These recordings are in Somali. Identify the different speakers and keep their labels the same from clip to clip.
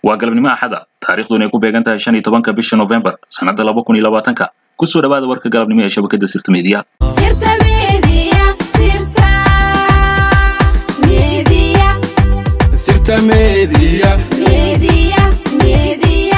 Speaker 1: waa galabnimo axada taariikhduna ay ku beegan tahay shan iyo tobanka bisha novembar sannadda laba kun iyo labaatanka kusoo dhawaada warka galabnimo ee shabakadda sirta meediya
Speaker 2: Sirta Media, Sirta Media,
Speaker 3: Sirta Media.
Speaker 2: Media, Media.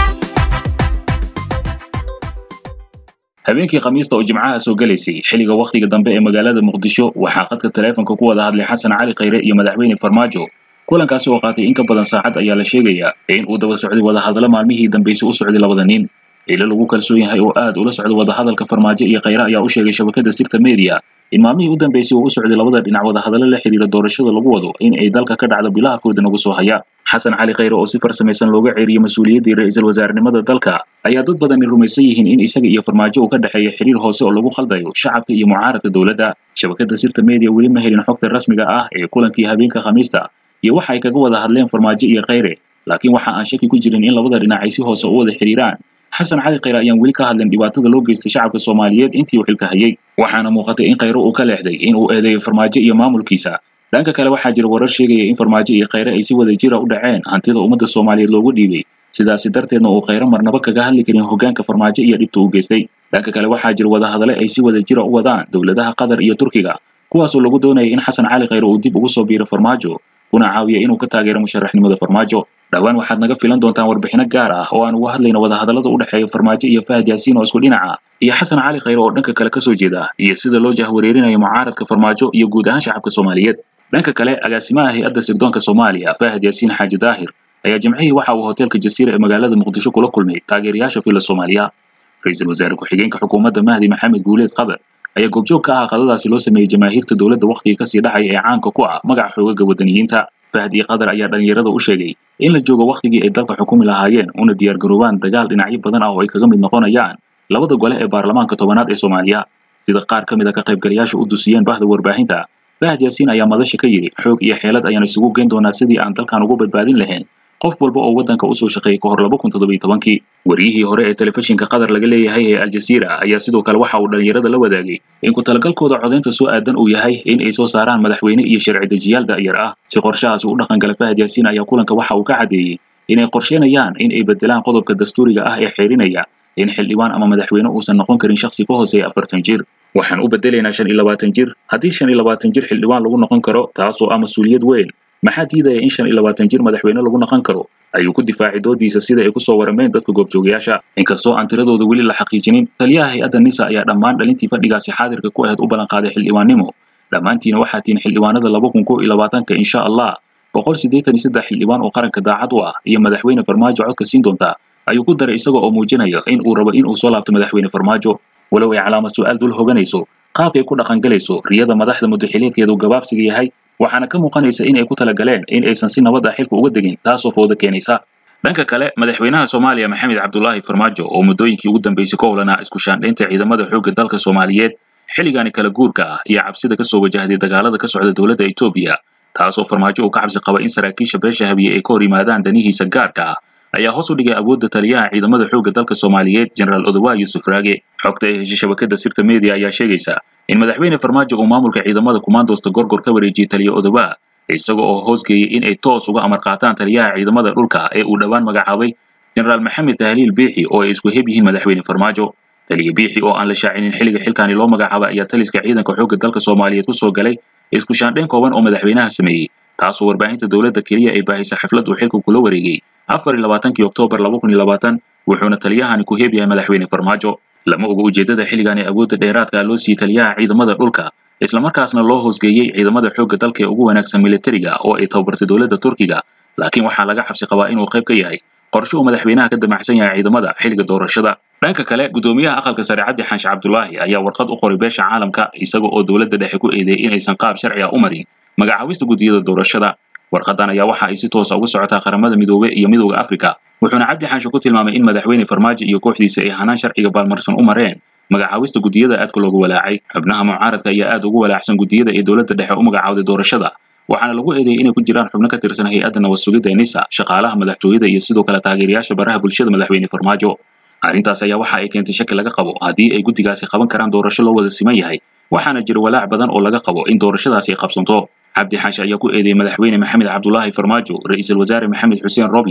Speaker 1: habeenkii khamiista oo jimcaha soo gelaysay xilliga wakhtiga dambe ee magaalada muqdisho waxaa khadka taleefanka ku wada hadlay xasan cali khayre iyo madaxweyne farmaajo kulankaasi oo qaatay in ka badan saacad ayaa la sheegayaa in uu daba socday wadahadalo maalmihii dambeysay u socday labada nin ilo lagu kalsoon yahay oo aad ula socda wadahadalka farmaajo iyo khayre ayaa u sheegay shabakadda sirta media in maalmihii u dambeysay uu u socday labada dhinac wadahadalo la xiriira doorashada lagu wado in ay dalka ka dhacdo bilaha fooda nagu soo haya xasan cali khayre oo si farsamaysan looga ceeriyey mas-uuliyaddii ra-iisul wasaarenimada dalka ayaa dad badani rumaysan yihiin in isaga iyo farmaajo uu ka dhexeeya xiriir hoose oo lagu khaldayo shacabka iyo mucaaradka dowladda shabakadda sirta media weli ma helin xogta rasmiga ah ee kulankii habeenka khamiista iyo waxa ay kaga wada hadleen farmaajo iyo khayre laakiin waxa aan shaki ku jirin in labada dhinac ay si hoose u wada xiriiraan xasan cali khayre ayaan weli ka hadlin dhibaatada loo geystay shacabka soomaaliyeed intii uu xilka hayay waxaana muuqatay in khayre uu ka leexday in uu eedeeyo farmaajo iyo maamulkiisa dhanka kale waxaa jira warar sheegaya in farmaajo iyo khayre ay si wada jira u dhaceen hantida ummadda soomaaliyeed loogu dhiibay sidaasi darteedna uu khayre marnaba kaga hadli karin hoggaanka farmaajo iyo dhibta uu geystay dhanka kale waxaa jira wadahadale ay si wada jira u wadaan dowladaha qatar iyo turkiga kuwaasoo lagu doonaya in xasan cali khayre uu dib ugu soo biiro farmaajo kuna caawiya inuu ka taageero musharaxnimada farmaajo dhowaan waxaad naga filan doontaan warbixino gaar ah oo aan uga hadlayno wadahadallada u dhexeeya farmaajo iyo fahad yaasiin oo isku dhinaca iyo xasan cali khayre oo dhanka kale kasoo jeeda iyo sida loo jahwareerinayo mucaaradka farmaajo iyo guud ahaan shacabka soomaaliyeed dhanka kale agaasimaha hay-adda sirdoonka soomaaliya fahad yaasiin xaaji daahir ayaa jimcihii waxa uu hoteelka jasiira ee magaalada muqdisho kula kulmay taageerayaasha fila soomaaliya ra-iisul wasaare ku-xigeenka xukuumadda mahdi maxamed guuleed qadar ayaa goobjoog ka ah qadadaasi loo sameeyey jamaahiirta dowladda wakhtiga kasii dhacaya ee caanka ku ah magaca xoogaga wadaniyiinta fahad iyo qadar ayaa dhalinyarada u sheegay in la joogo wakhtigii ay dalka xukumi lahaayeen una diyaargaroobaan dagaal dhinacyo badan ah oo ay kaga mid noqonayaan labada gole ee baarlamaanka tobanaad ee soomaaliya sida qaar ka mid a ka qaybgalayaasha u dusiyeen bahda warbaahinta fahad yaasiin ayaa madasha ka yidhi xoog iyo xeelad ayaan isugu geen doonaa sidii aan dalkan ugu badbaadin lahayn qof walba oo waddanka usoo shaqeeyay ka hor laba kun toddobiyo tobankii wariyihii hore ee telefishinka qatar laga leeyahay ee aljaziira ayaa sidoo kale waxa uu dhalinyarada la wadaagay in ku talagalkooda codaynta soo aadan uu yahay in ay soo saaraan madaxweyne iyo sharci dejiyaal da'yar ah si qorshahaasi u dhaqangala fahad yaasiin ayaa kulanka waxa uu ka caddeeyey inay qorsheynayaan in ay bedelaan qodobka dastuuriga ah ee xeerinaya in xildhibaan ama madaxweyne uusan noqon karin shakhsi ka hooseeya afartan jir waxaan u bedelaynaa shan iyo labaatan jir haddii shan iyo labaatan jir xildhibaan lagu noqon karo taasoo ah mas-uuliyad weyn maxaa diidaya in shan iyo labaatan jir madaxweyne lagu noqon karo ayuu ku difaacay doodiisa sida ay kusoo warameen dadka goobjoogayaasha inkastoo aan tiradooda weli la xaqiijinin taliyaha hay-adda nisa ayaa dhammaan dhalintii fadhigaasi xaadirka ku ahayd u ballanqaaday xildhibaannimo dhammaantiina waxaa tihin xildhibaanada laba kun kow iyo labaatanka insha allah boqol siddeetan iyo saddex xildhibaan oo qaranka daacad u ah iyo madaxweyne farmaajo codka siin doonta ayuu ku daray isaga oo muujinaya in uu rabo in uu soo laabto madaxweyne farmaajo walow ay calaamad su-aal dul hoganayso qaabkay ku dhaqangalayso riyada madaxda mudaxileedkeedu gabaabsiga yahay waxaana ka muuqanaysa in ay ku talagaleen in aysan si nabad ah xilka uga degin taasoo fooda keenaysa dhanka kale madaxweynaha soomaaliya maxamed cabdulaahi farmaajo oo muddooyinkii ugu dambeysay ka howlanaa isku shaandhaynta ciidamada xoogga dalka soomaaliyeed xilligaani kala guurka ah iyo cabsida kasoo wajahday dagaalada ka socda dowladda etoobiya taasoo farmaajo uu ka cabsi qaba in saraakiisha beesha habiye ay ka hor yimaadaan danihiisa gaarka ah ayaa hoos u dhigay awoodda taliyaha ciidamada xoogga dalka soomaaliyeed jenaraal odowa yuusuf raage xogta ay heshay shabakadda sirta media ayaa sheegaysa in madaxweyne farmaajo uu maamulka ciidamada kumaandoosta gorgor ka wareejiyey taliya odowa isaga oo hoosgeeyey in ay toos uga amar qaataan taliyaha ciidamada dhulka ee uu dhowaan magacaabay jenaraal maxamed tahliil biixi oo ay isku heb yihiin madaxweyne farmaajo taliya biixi oo aan la shaacinin xilliga xilkaani loo magacaabay ayaa taliska ciidanka xoogga dalka soomaaliyeed kusoo galay isku shaandhayn kooban oo madaxweynaha sameeyey taasoo warbaahinta dowladda keliya ay baahisay xaflad uu xilka kula wareegay afar iyo labaatankii oktoobar laba kun iyo labaatan wuxuuna taliyahani ku heb yahay madaxweyne farmaajo lama oga ujeedada xilligan ee awoodda dheeraadka loo siiyey taliyaha ciidamada dhulka islamarkaasna loo hoosgeeyey ciidamada xoogga dalka ee ugu wanaagsan militariga oo ay tababartay dowladda turkiga laakiin waxaa laga xabsi qabaa inuu qayb ka yahay qorshe uu madaxweynaha ka damacsan yahay ciidamada xilliga doorashada dhanka kale gudoomiyaha aqalka sare cabdi xaanshe cabdulaahi ayaa warqad u qoray beesha caalamka isaga oo dowladda dhexe ku eedeeyey inaysan qaab sharci ah u marin magacaabista guddiyada doorashada warqadan ayaa waxa ay si toosa uga socotaa qaramada midoobe iyo midooda afrika wuxuuna cabdi xaanshe ku tilmaamay in madaxweyne farmaajo iyo kooxdiisa ay hanaan sharciga baalmarsan u mareen magacaabista guddiyada aadka loogu walaacay xubnaha mucaaradka ayaa aad ugu walaacsan guddiyada ee dowladda dhexe u magacaawday doorashada waxaana lagu eedeeyey inay ku jiraan xubno ka tirsan hay-adda nabad sugidda ee nisa shaqaalaha madaxtooyada iyo sidoo kale taageerayaasha baraha bulshada madaxweyne farmaajo arrintaas ayaa waxa ay keentay shaki laga qabo haddii ay guddigaasi qaban karaan doorasho loo wada siman yahay waxaana jira walaac badan oo laga qabo in doorashadaasi ay qabsanto cabdi xaashi ayaa ku eedeeyey madaxweyne maxamed cabdulaahi farmaajo ra-iisul wasaare maxamed xuseen roble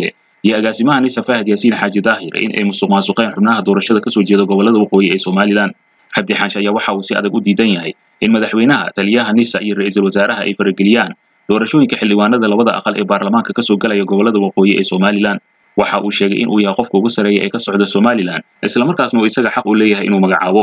Speaker 1: iyo agaasimaha nisa fahad yaasiin xaaji daahir in ay musuq maasuqeen xubnaha doorashada kasoo jeeda gobolada waqooyi ee somalilan cabdi xaanshe ayaa waxa uu si adag u diidan yahay in madaxweynaha taliyaha nisa iyo ra-iisul wasaaraha ay farageliyaan doorashooyinka xildhibaanada labada aqal ee baarlamaanka kasoo galaya gobolada waqooyi ee somalilan waxa uu sheegay in uu yahay qofka ugu sarreeya ee ka socda somalilan islamarkaasna uu isaga xaq u leeyahay inuu magacaabo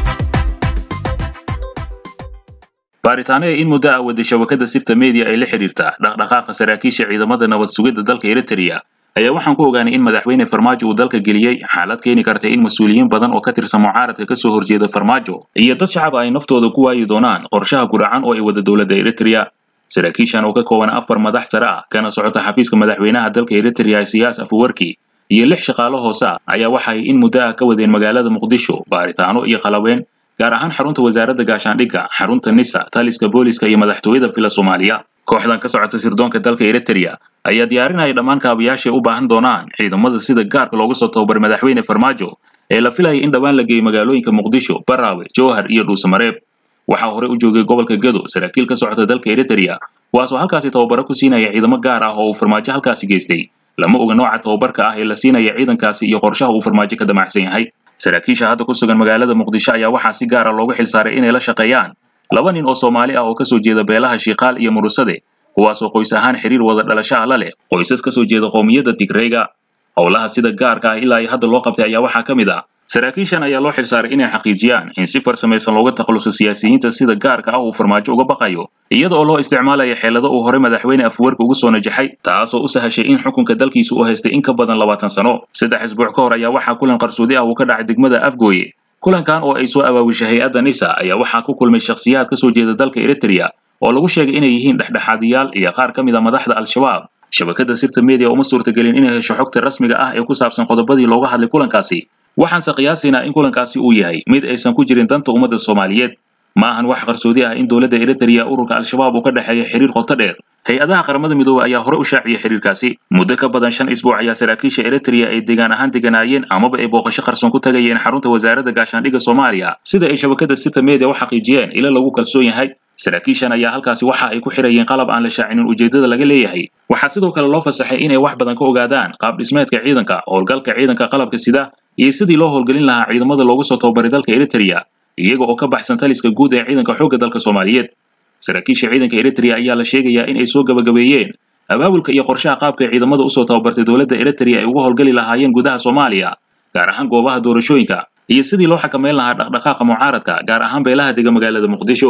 Speaker 1: baaritaano ee in muddo ah wada shabakada sirta media ay la xiriirta dhaqdhaqaaqa saraakiisha ciidamada nabad sugidda dalka eritrea ayaa waxaan ku ogaanay in madaxweyne farmaajo uu dalka geliyey xaalad keeni karta in mas-uuliyiin badan oo ka tirsan mucaaradka kasoo horjeeda farmaajo iyo dad shacab ay naftooda ku waayi doonaan qorshaha guracan oo ay wada dowladda eritrea saraakiishan oo ka kooban afar madax sare ah kana socota xafiiska madaxweynaha dalka eritrea siyaas afuwarki iyo lix shaqaalo hoose ah ayaa waxay in muddo ah ka wadeen magaalada muqdisho baaritaano iyo qalabeen gaar ahaan xarunta wasaaradda gaashaandhigga xarunta nisa taliska booliska iyo madaxtooyada fila soomaaliya kooxdan ka socota sirdoonka dalka eritrea ayaa diyaarinaya dhammaan kaabayaashay u baahan doonaan ciidamada sida gaarka loogu soo tababaray madaxweyne farmaajo ee la filaya in dhowaan la geeyo magaalooyinka muqdisho baraawe jowhar iyo dhuusamareeb waxaa horey u joogay gobolka gedo saraakiil ka socota dalka eritrea kuwaasoo halkaasi tababaro ku siinaya ciidamo gaar ah oo uu farmaajo halkaasi geystay lama oga nooca tababarka ah ee la siinaya ciidankaasi iyo qorshaha uu farmaajo ka damacsan yahay saraakiisha hadda ku sugan magaalada muqdisho ayaa waxaa si gaara loogu xilsaaray inay la shaqeeyaan laba nin oo soomaali ah oo kasoo jeeda beelaha shiikaal iyo murusade kuwaasoo qoys ahaan xiriir wada dhalashaha la leh qoysas kasoo jeeda qowmiyadda tigreyga howlaha sida gaarka ah ilaa iyo hadda loo qabtay ayaa waxaa ka mid ah saraakiishan ayaa loo xilsaaray inay xaqiijiyaan in si farsamaysan looga takhaluso siyaasiyiinta sida gaarka ah uu farmaajo uga baqayo iyada oo loo isticmaalayo xeelado uu hore madaxweyne afwerki ugu soo najaxay taasoo u sahashay in xukunka dalkiisa uu haystay in ka badan labaatan sano saddex isbuuc ka hor ayaa waxaa kulan qarsoodi ah uu ka dhacay degmada afgooye kulankan oo ay soo awaawishay hay-adda nisa ayaa waxaa ku kulmay shakhsiyaad kasoo jeeda dalka eritrea oo lagu sheegay inay yihiin dhexdhexaadiyaal iyo qaar ka mid a madaxda al-shabaab shabakada sirta media uma suurtagelin inay hesho xogta rasmiga ah ee ku saabsan qodobadii looga hadlay kulankaasi waxaanse qiyaasaynaa in kulankaasi uu yahay mid aysan ku jirin danta ummadda soomaaliyeed ma ahan wax qarsoodi ah in dowladda eritrea ururka al-shabaab uu ka dhexeeya xiriir qoto dheer hay-adaha qaramada midoobey ayaa hore u shaaciyay xiriirkaasi muddo ka badan shan isbuuc ayaa saraakiisha eritrea ay degaan ahaan deganaayeen amaba ay booqasho qarsoon ku tagayeen xarunta wasaaradda gaashaandhigga soomaaliya sida ay shabakada sita media u xaqiijiyeen ila lagu kalsoon yahay saraakiishan ayaa halkaasi waxa ay ku xirayeen qalab aan la shaacinin ujeedada laga leeyahay waxaa sidoo kale loo fasaxay inay wax badan ka ogaadaan qaab dhismeedka ciidanka howlgalka ciidanka qalabka sida iyo sidii loo howlgelin lahaa ciidamada loogu soo tababaray dalka eritrea iyaga oo ka baxsan taliska guud ee ciidanka xoogga dalka soomaaliyeed saraakiisha ciidanka eritrea ayaa la sheegayaa in ay soo gabagabeeyeen abaabulka iyo qorshaha qaabka ay ciidamada usoo tababartay dowladda eritrea ay uga howlgeli lahaayeen gudaha soomaaliya gaar ahaan goobaha doorashooyinka iyo sidii loo xakameyn lahaa dhaqdhaqaaqa mucaaradka gaar ahaan beelaha dega magaalada muqdisho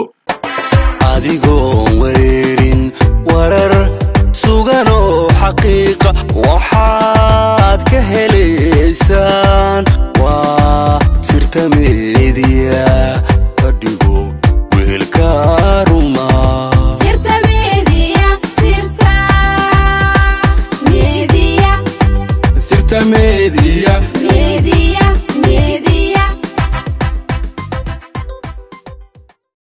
Speaker 3: adigoon wareerin warar sugan oo xaqiiqa waxaad ka helaysaan waa sirta meediya ka dhigo weelka ruma
Speaker 2: sirta media sirta media
Speaker 3: sirta